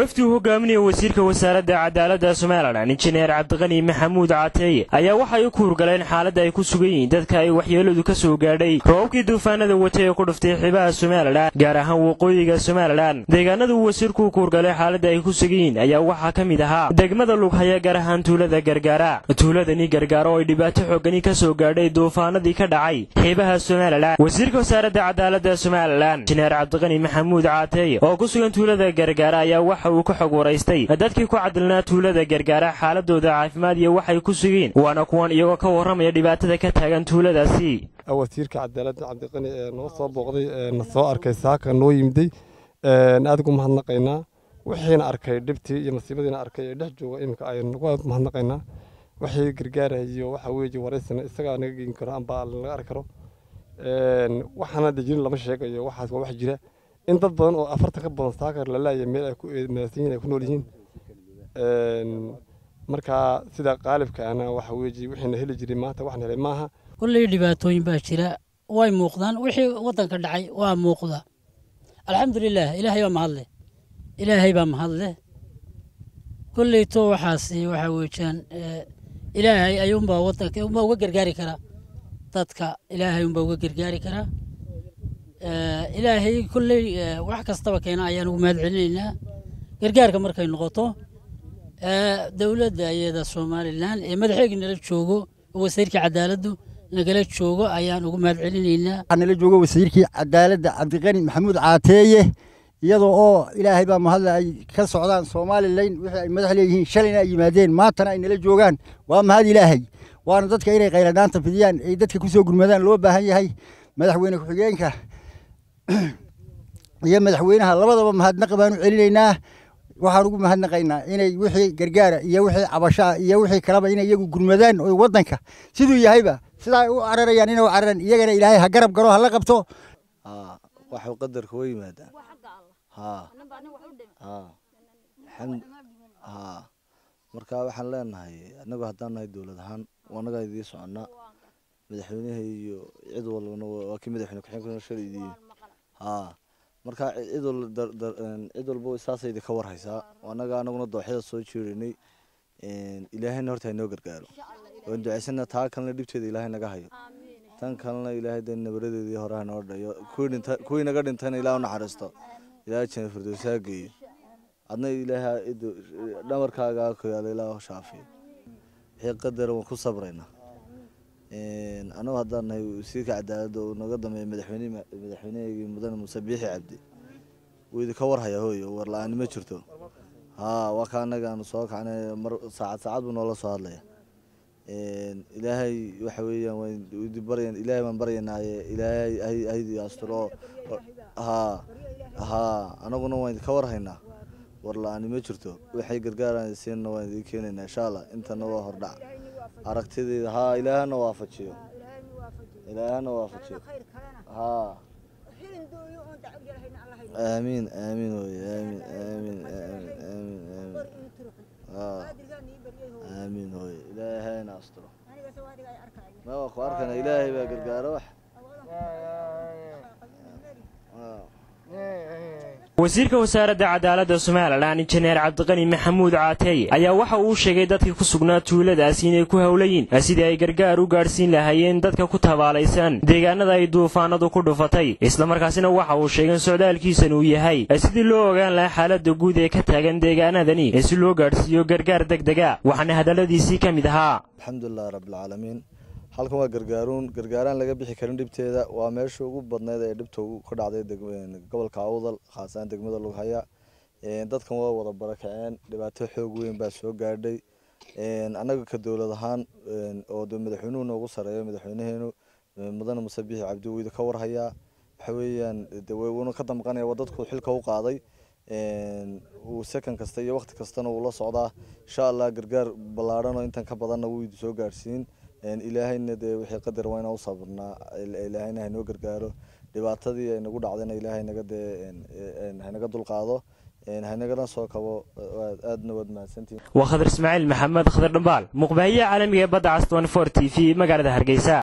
wafdi uu hogaaminaya wasiirka wasaaradda cadaaladda somalilan injineer cabdiqani maxamuud cateeye ayaa waxay u kuurgaleen xaaladda ay ku sugan yihiin dadka ay waxyeeladu ka soo gaadhay roobabkii duufaanada watay ee ku dhuftay xibaha somalilan gaar ahaan waqooyiga somalilan deegaanada uu wasiirku u kuurgalay xaaladda ay ku sugan yihiin ayaa waxaa ka mid ahaa degmada lughaya gaar ahaan tuulada gargaara tuuladani gargaaro oo ay dhibaato xoogani ka soo gaadhay duufaanadii ka dhacay xiibaha somalilan wasiirka wasaaradda cadaaladda somalilan injineer cabdiqani maxamuud cateeye oo ku sugan tuulada gargaara ayaa waxa uu ka xog waraystay dadkii ku cadilnaa tuulada gargaara xaaladooda caafimaad iyo waxay ku sugeen waana kuwan iyagoo ka warramaya dhibaatada ka taagan tuuladaasi wasiirka cadaaladda cabdiqani ee noo soo booqday na soo arkay saaka noo yimiday aad ugu mahadnaqaynaa wixiina arkay dhibtii iyo masiibadiina arkay ee dhex jooga iminka aynu mahadnaqaynaa wixii gargaarayo waxa weeye waraysana isagaa naga geyn karo amba laga arki karo waxaana dejirin lama sheegayo waxaas waa wax jira in dad badan oo afartan ka badan saakar la laaya meel ay ku eedmaysan yihin ay ku nool yihiin markaa sida qaalibkaana waxa weeye wixiina heli jiray maanta waxaan helay maaha kulley dhibaatooyin baa jira way muuqdaan wixii waddanka dhacay waa muuqda alxamdulilah ilaahay baa mahadle ilaahay baa mahadle kulleyto waxaasi waxa weejaan ilaahay ayuunbaa waddanka unbaa uga gargaari karaa dadka ilaahay unbaa uga gargaari karaa ilaahay kulley wax kastaba keena ayaan ugu mahad celinaynaa gargaarka markay noqoto dowladda iyada somalilan ee madaxeegi nala joogo oo wasiirka cadaaladdu nagala joogo ayaan ugu mahad celinaynaa waxaa nala joogo wasiirkii cadaaladda cabdiqani maxamuud caateeye iyadoo oo ilaahay baa mahadle ay ka socdaan somalilan wixii ay madax leeyihiin shalayna ay yimaadeen maantana ay nala joogaan waa mahad ilaahay waana dadka inay khayradhaanta fidiyaan ay dadka ku soo gurmadaan loo baahan yahay madaxweyne ku-xigeenka iyo madaxweynaha labadaba mahadnaqa baan u celinaynaa waxaan ugu mahadnaqaynaa inay wixii gargaara iyo wixii cabashaa iyo wixii kaleba inay iyagu gurmadaan oo waddanka siduu yahayba sidaa u cararayaan inay u cararan iyagana ilaahay ha garab garo ha la qabto waxuu qadarka wa yimaadaan marka waxaan leenahay annagu haddaan nahay dowlad ahaan annagaa idii soconnaa madaxweynaha iyo cid walbana waa kii madaxweyne ku-xigeenka shalay idiin haa marka cid cid walba saasay idinka warhaysaa annaga anaguna dooxyada soo jeedaynay ilaahayna horta hainoo gargaaro waan ducaysana taa kalena dhibteeda ilaahay naga hayo tan kalena ilaahay de nabaradeedii hore hanoo dhayo kuwii naga dhintayna ilaah u naxariisto ilaahay jana firdowsaa geeyo adna ilaahay dhamarkaaga ku yaala ilaah shaafiyo wixii qadara waan ku sabraynaa anagu haddaan nahay wasiirka cadaaladda uu naga dambeeya madaxweyne madaxweynehaygi mudane muuse biixi cabdi wuu idinka warhayaa hooyo war la-aani ma jirto haa waa ka annaga aanu soo kacnay mar saacad saacad buu noola soo hadlaya ilaahay waxa weeyaan waan baryan ilaahay baan baryanaaye ilaahay haydi asturo haa haa anaguna waan idinka warhaynaa war la-aani ma jirto waxay gargaaraan siinna waan idin keenaynaa insha allah intana waa hordhac aragtideeda haa ilaahana waafajiyo ilaahana waafajiyo haa aamiin aamiin wey aamiin aamiin aamiin aamiin haa aamiin wey ilaahayna asturo ma waa ku arkana ilaahay baa gargaaro wax wasiirka wasaaradda cadaaladda somalilan injineer cabdiqani maxamuud caateeye ayaa waxa uu sheegay dadkii ku sugnaa tuuladaasi inay ku howlayiin sidii ay gargaar u gaadhsiin lahaayeen dadka ku tabaalaysan deegaanada ay duufaanadu ku dhufatay islamarkaasina waxa uu sheegay in socdaalkiisan uu yahay sidii loo ogaan lahaa xaaladda guud ee ka taagan deegaanadani ee si loo gaadhsiiyo gargaar degdega waxaana hadalladiisii ka mid ahaa alxamdulilahi rabbilcaalamiin halkan waa gargaaruun gargaaraan laga bixi karin dhibteeda waa meesha ugu badneyd ee dhibta ka dhacday gobolka awdal khaasaan degmada lughaya dadkan waa wada barakaceen dhibaato xoog weyn baa soo gaadhay annaga ka dowlad ahaan oo madaxweynuhu noogu sareeyo madaxweynaheenu mudane muse biixi cabdi weyda ka warhayaa waxa weeyaan wuuna ka damqanaya waa dadku xilka u qaaday uu second kasta iyo waqti kastana uu la socdaa insha allah gargaar ballaadhanoo intan ka badanna wuu soo gaadhsiin ilaahayna dee wixii qadar waa inaan u sabrnaa ilaahayna haynoo gargaaro dhibaatadii ay nagu dhacdayna ilaahay naga dee haynaga dulqaado haynagana soo kabo aadna waad mahadsantihin waa khadar ismaaciil maxamed khadar dhambaal muqbaahiyaha caalamiga ee badda cas t t v magaalada hargeysa